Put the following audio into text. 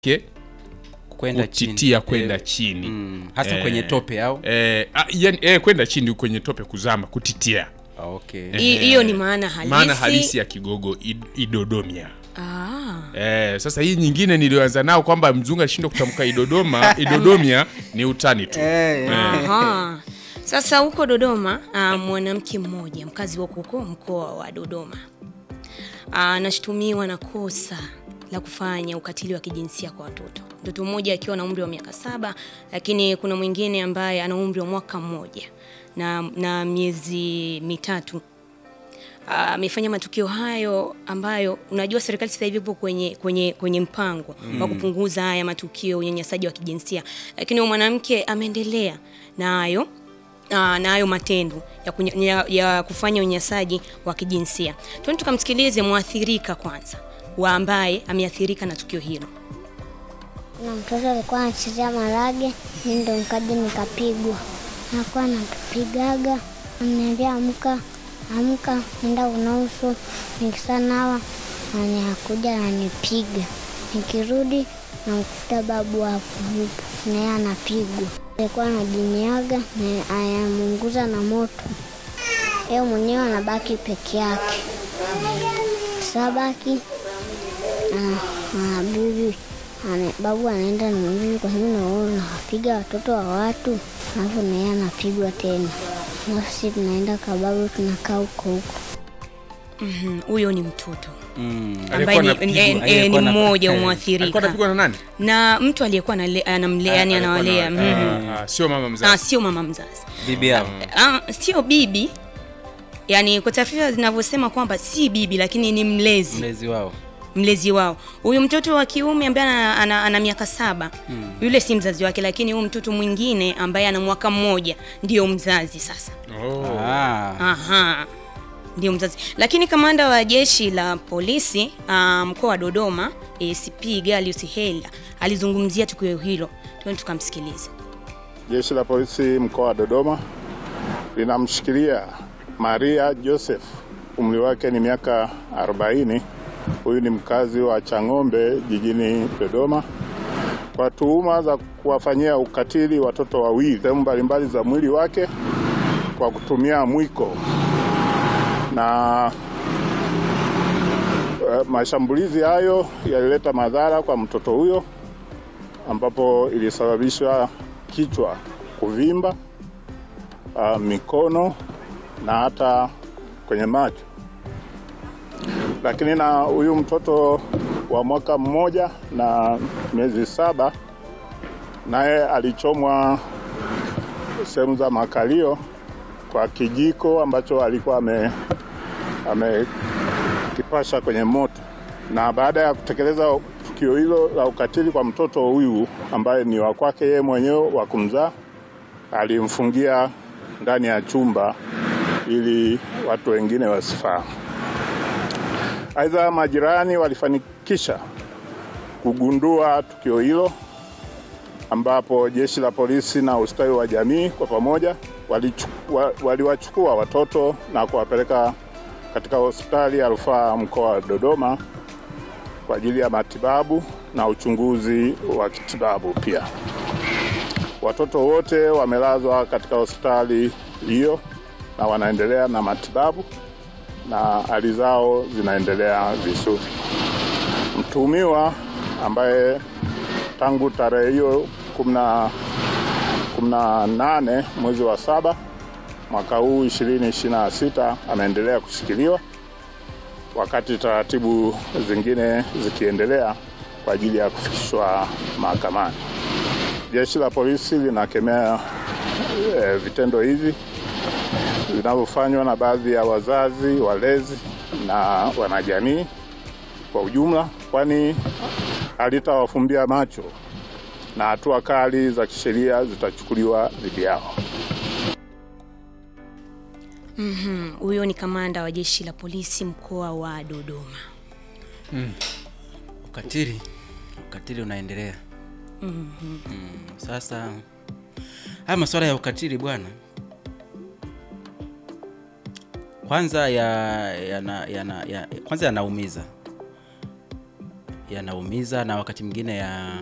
ke kwenda chini kutitia kwenda Eh, chini mm, hasa Eh, kwenye tope au eh, ah, yani, eh, kwenda chini kwenye tope kuzama kutitia Ah, okay Hi- hiyo ni maana halisi maana halisi ya kigogo id- idodomia Ah. Eh, sasa hii nyingine niliyoanza nao kwamba mzungu alishindwa kutamka idodoma idodomia ni utani tu Aha. Sasa huko Dodoma ah, mwanamke mmoja mkazi wa huko mkoa wa Dodoma ah, anashutumiwa na kosa la kufanya ukatili wa kijinsia kwa watoto. Mtoto mmoja akiwa na umri wa miaka saba, lakini kuna mwingine ambaye ana umri wa mwaka mmoja na, na miezi mitatu Ah, amefanya matukio hayo ambayo unajua serikali sasa hivi ipo kwenye, kwenye, kwenye mpango wa kupunguza haya matukio ya unyanyasaji wa kijinsia, lakini huyo mwanamke ameendelea nayo ah, na hayo matendo ya, kunya, ya, ya kufanya unyanyasaji wa kijinsia. Tuende tukamsikilize mwathirika kwanza wa ambaye ameathirika na tukio hilo. Kuna mtoto alikuwa anachezea marage, mi ndo nikaja nikapigwa. Nakuwa napigaga, ananiambia amka, amka, nenda unauso. Nikisanawa anakuja ananipiga, nikirudi namkuta babu hapo yupo, naye anapigwa. Alikuwa anajiniaga na anamunguza na moto, yeye mwenyewe anabaki peke yake. Sabaki Ah, bibi ane, babu anaenda na bibi kwa sababu naona nawapiga watoto wa watu, alafu naye anapigwa tena, alafu sisi tunaenda kwa babu tunakaa huko huko. Mhm, Huyo ni mtoto mm. ambaye ni, anapigwa. eh, eh, ni Aliyekuwa na- mmoja eh, wa alikuwa mwathirika anapigwa na nani na mtu aliyekuwa anale- anamlea, yani Alikuwa anawalea na- mhm. ah, ah, sio mama Ah, mzazi sio mama mzazi bibi yao Ah, sio bibi yaani kwa taarifa zinavyosema kwamba si bibi lakini ni mlezi mlezi wao mlezi wao huyu mtoto wa kiume ambaye ana, ana, ana miaka saba yule si mzazi wake lakini huyu mtoto mwingine ambaye ana mwaka mmoja ndio mzazi sasa oh. ah. Aha. Ndio mzazi. Lakini kamanda wa jeshi la polisi ah, mkoa wa Dodoma ACP Galius Hela alizungumzia tukio hilo. Twende tukamsikilize. Jeshi la polisi mkoa wa Dodoma linamshikilia Maria Joseph, umri wake ni miaka 40. Huyu ni mkazi wa Chang'ombe jijini Dodoma kwa tuhuma za kuwafanyia ukatili watoto wawili sehemu mbalimbali za mwili wake kwa kutumia mwiko na eh, mashambulizi hayo yalileta madhara kwa mtoto huyo ambapo ilisababisha kichwa kuvimba, uh, mikono na hata kwenye macho. Lakini na huyu mtoto wa mwaka mmoja na miezi saba naye alichomwa sehemu za makalio kwa kijiko ambacho alikuwa ame amekipasha kwenye moto, na baada ya kutekeleza tukio hilo la ukatili kwa mtoto huyu ambaye ni wa kwake yeye mwenyewe wa kumzaa, alimfungia ndani ya chumba ili watu wengine wasifahamu. Aidha, majirani walifanikisha kugundua tukio hilo ambapo jeshi la polisi na ustawi wa jamii kwa pamoja walichu- wa- waliwachukua watoto na kuwapeleka katika hospitali ya rufaa mkoa wa Dodoma kwa ajili ya matibabu na uchunguzi wa kitibabu pia. Watoto wote wamelazwa katika hospitali hiyo na wanaendelea na matibabu na hali zao zinaendelea vizuri. Mtuhumiwa ambaye tangu tarehe hiyo kumi na kumi na nane mwezi wa saba mwaka huu 2026 ameendelea kushikiliwa wakati taratibu zingine zikiendelea kwa ajili ya kufikishwa mahakamani. Jeshi la polisi linakemea e, vitendo hivi vinavyofanywa na baadhi ya wazazi, walezi na wanajamii kwa ujumla, kwani halitawafumbia macho na hatua kali za kisheria zitachukuliwa dhidi yao. Mhm, Huyo ni kamanda wa jeshi la polisi mkoa wa Dodoma. ukatili ukatili unaendelea mm, sasa haya masuala ya ukatili bwana kwanza ya, yana, yana, ya, kwanza yanaumiza yanaumiza na wakati mwingine ya